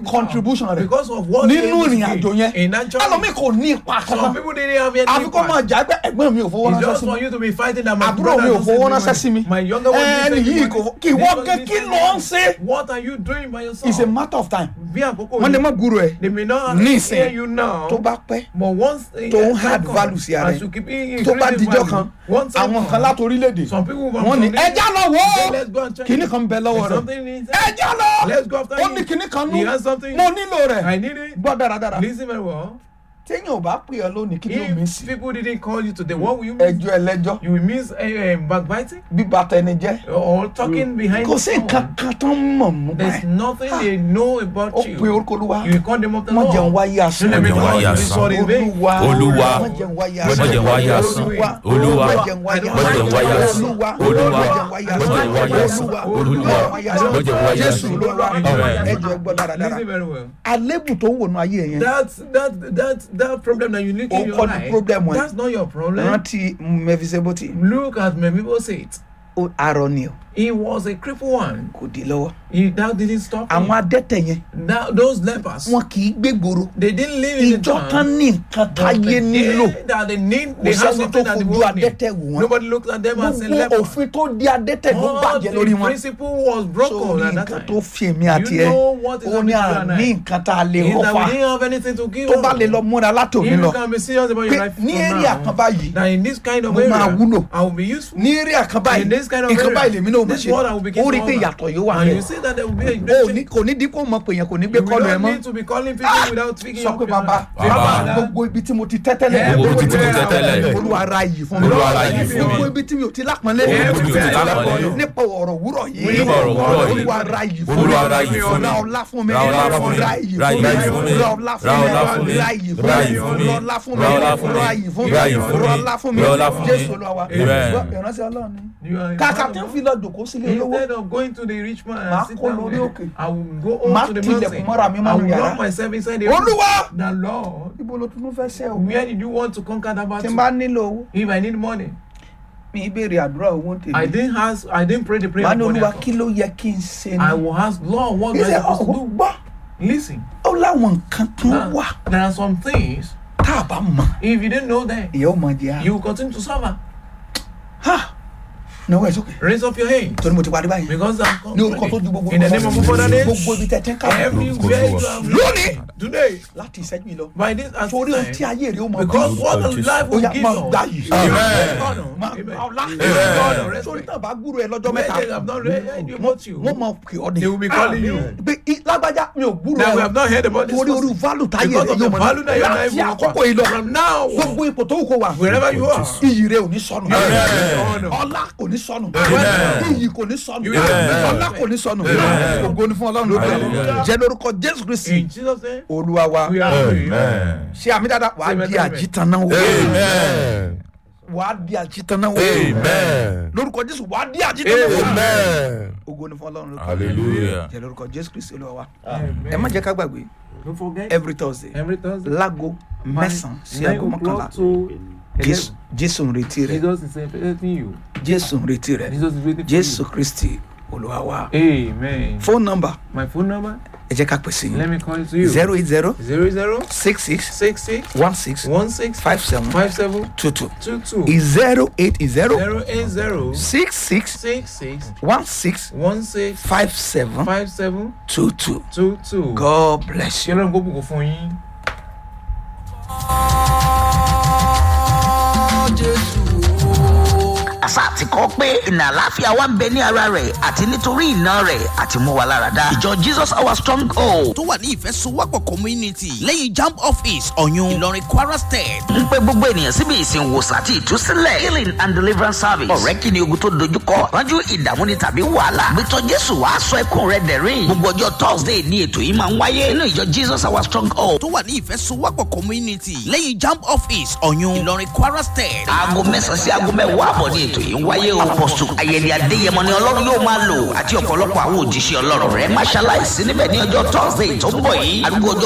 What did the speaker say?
become. contribution rẹ̀ Because of what nínú they able to ìrìn give àjò yẹn in that journey. ẹlòmíì kò ní ipa Some kankan people didn't have any àfi kó máa impact. jà pé ẹ̀gbọ́n mi ò fowó It's ránṣẹ́ just sí for mi you to be fighting that my àbúrò brother mi ò doesn't fowó send me ránṣẹ́ sí mi money. My younger one didn't ẹni send me yìí money. kò kí This wọ́n one gé didn't kí send ló me ń money. ṣe What are you doing by yourself? it's a matter of time Bí àkókò wọ́n lè yìí, má gbúrò ẹ̀ they may not Nísìn, hear you now. tó bá pẹ́ But once uh, tó ń time add comes, value sí ara as ẹ̀ you keep in- tó bá increasing dijọ́ value, kan one time àwọn comes, kan láti orílẹ̀-èdè some people from wọ́n ní from ẹja lọ wò Say, ó let's go and check kìnnì it. kan bẹ lọ́wọ́ There's rẹ̀ something inside. ẹja lọ Let's go after ó him. ní kìnnì kan nú He has something. mo nílò rẹ̀ I need it. gbọ́ dáradára Listen very well. téèyàn ò bá pè ọ́ lónìí kí ló mi If sí people didn't call you today, what will you miss? ẹjọ́ ẹlẹ́jọ́ You will miss uh, backbiting bíba tẹni jẹ́ or talking behind kò sí nǹkan someone. kan tó ń mọ̀ mú There's báyìí nothing they know about ó you. pe orúkọ olúwa You will call them up the má jẹun Lord. wáyé asán Let me jẹun call wáyé you this asán. word in vain. olúwa Olúwa. má jẹun wáyé Má jẹun wáyé asán. Olúwa. má jẹun wáyé Má jẹun wáyé asán. olúwa Olúwa. má jẹun wáyé Má jẹun wáyé asán. olúwa Olúwa. má jẹun Má jẹun wáyé jésù asán. olúwa Amen. ẹjọ ẹgbọ́ dáradára Listen very well. àlébù tó ń wò nù ayé yẹn That that that that problem that you look Ó in your kọ́ ni life. problem wọn. That's not your problem. rántí mẹfisẹbọtì Look at Mephibosheth. arọ ni o He was a crippled one. kò di lọ́wọ́ He that didn't stop him. àwọn adẹ́tẹ̀ yẹn That, those lepers. wọn kì í gbégboro They didn't live in the ìjọ town. tán ní nǹkan but táyé the nílò day That they need. kò They have sẹ́ni tó something that the fojú world need. adẹ́tẹ̀ wò wọ́n Nobody looked at them and said gbogbo leper. òfin tó di adẹ́tẹ̀ ló All bàjẹ́ lórí the wọn principle was broken sórí at that nǹkan time. tó fi èmi àti You ẹ know what is ó ní happening to you and àní I. nǹkan tá a lè Is that rọ́fà we didn't have anything to give tó bá us. lè lọ múra látòmí If lọ you can be serious about pé your life ní from area now, kan báyìí that in this kind of mo máa area, wúlò. I will be useful. ní area kan báyìí In this kind of nǹkan area, báyìí lèmi náà mọ̀ this one I will ṣe begin ó rí to pé honor. ìyàtọ̀ yóò wà And bẹ́ẹ̀ you see that there will be a o great ní change. kò ní dín kó mọ pèèyàn kò ní gbé You kọlu ẹ don't mọ́ need to be calling people without speaking sọ up pé your bàbá life. Bàbá. gbogbo ibi tí mo ti tẹ́tẹ́lẹ̀ Gbogbo ibi tí mo ti tẹ́tẹ́lẹ̀. olúwa ara yìí fún mi Olúwa ara yìí fún mi. gbogbo ibi tí mi ò ti lápọnlé Gbogbo ibi tí mi ò ti lápọnlé. nípa ọ̀rọ̀ wúrọ̀ yìí Nípa ọ̀rọ̀ wúrọ̀ yìí. olúwa ara yìí fún mi Olúwa ara yìí fún mi. ra ọlá fún mi Ra ọlá fún mi. ra iyì Ra fún iyì mi fún mi. ra ọlá fún Ra mi ọlá fún mi. ra iyì fún Ra mi iyì fún mi. ra ọlá fún mi Ra ọlá fún mi. ra iyì fún mi Ra iyì fún mi. ra ọlá fún mi Ra ọlá fún mi. jésù olúwa wa Amen. Gbọ́, ìránṣẹ́ ọlọ́run ni You are a kàkà man tí of ń God. fi lọ jòkó sílé olówó Instead of going to the rich man Màá and sit kó down lórí there, òkè. I will go on Màá to the tilẹ̀kùn mọ́ra mi mountain. I mọ́nu will yàrá. lock myself inside the Olúwa! The Lord, ibo ló tún fẹ́ ṣe o where did you want to conquer that tí n battle? bá nílò owó If I need money, mi ìbéèrè àdúrà owó I tèmi didn't ask. I didn't pray the prayer. màá ní of money olúwa at all. kí ló yẹ kí n ṣe I ni will ask Lord, what do I ìṣe supposed to ọ̀hún do? gbọ́ Listen, ó láwọn nǹkan kan now, wà there are some things. tá a bá mọ̀ If you didn't know that, ìyá ó mọ̀ jẹ́ a you will continue to suffer. ha náwó ẹ̀ sókè Raise up your hand torí mo ti parí báyìí because I'm ní orúkọ tó ju gbogbo in the name of Father name. gbogbo ibi tẹ̀ tẹ́ ń kà Everywhere you are Lónìí. today, láti ìṣẹ́jú yìí lọ by this as torí ohun tí time, ayé rẹ̀ ó mọ̀ because what the life ó will yá give máa us. gbà yìí Amen. Honor. máa Amen. gbà ọlá Honor, torí respect. náà bá gbúrò ẹ lọ́jọ́ When mẹ́ta they have not read about you, wọ́n mọ̀ pé ọ́ ni they will be calling you. pé i- lágbájá mi ò gbúrò That we ẹ have not heard about this torí orí person. value táyé Because rẹ̀ of the yóò mọ̀ value that your ní life láti will àkókò offer. yìí lọ From now, gbogbo ipò tó wù kó wà wherever you are, iyì rẹ̀ ò ní sọnù Amen. ọlá kò ní sọnù Amen. iyì kò ní sọnù Amen. ọlá kò ní sọnù Amen. ògo ni fún ọlọ́run lókè Hallelujah. jẹ́ lórúkọ jésù kristi in Jesus' name, olúwa wa we are free. Amen. ṣé àmì dáadáa wàá Amen. di àjítànná wo Amen. wàá di àjítànná wo Amen. lórúkọ jésù wàá di àjítàná wo Amen. ògo ni fún ọlọ́run lókè Hallelujah. jẹ́ lórúkọ jésù kristi olúwa wa Amen. ẹ má jẹ́ ká gbàgbé Don't forget, every thursday every Thursday, láago mẹ́sàn-án sí nine aago mọ́kànlá o'clock to jésù eleven. jésù ń retí rẹ Jesus is expecting you. jésù ń retí rẹ Jesus is waiting for jésù kristi olúwa wa you. Amen. phone number My phone number, ẹ jẹ́ ká pèsè let yín me call it to you. zero eight zero Zero zero six six six six one six one six five seven five seven two two two two zero eight zero zero eight zero six six six six one six one six five seven five seven two two two two. god bless Ṣé you. Ọlọ́run kó bùkún fún yín? àṣà àti kọ́ pé ìnà àláfíà wa ń bẹ ní ara rẹ̀ àti nítorí ìná rẹ̀ àti mú wa lára dá. ìjọ jesus our strong hold tó wà ní ìfẹsowọ́pọ̀ community lẹ́yìn jamb office ọ̀yún ìlọrin kwara state. ń pe gbogbo ènìyàn síbi ìsìn wòsàn àti ìtúsílẹ̀ healing and deliverance service. ọ̀rẹ́ kí ni ogun tó dojúkọ ránjú ìdààmú ni tàbí wàhálà. gbẹtọ jésù wàá sọ ẹkún rẹ dẹ̀rín. gbogbo ọjọ́ thursday ni ètò yìí máa ń wáyé nínú ìjọ jesus our strong hold. tó wà ní ìfẹsowọ́pọ̀ community lẹ́yìn jamb office ọ̀yún ìlọrin kwara state. aago mẹ́sàn-án sí aago mẹ́wàá àbọ̀ ní ètò yìí ń wáyé o. apọ̀sù ayẹyẹ adéyẹmọ ni ọlọ́run yóò máa lò àti ọ̀pọ̀lọpọ̀ àwọn òjíṣẹ́ ọlọ́run rẹ̀ máṣáláìsí níbẹ̀ ní ọjọ́ thursday tó ń bọ̀ yìí. arúgbó ọjọ́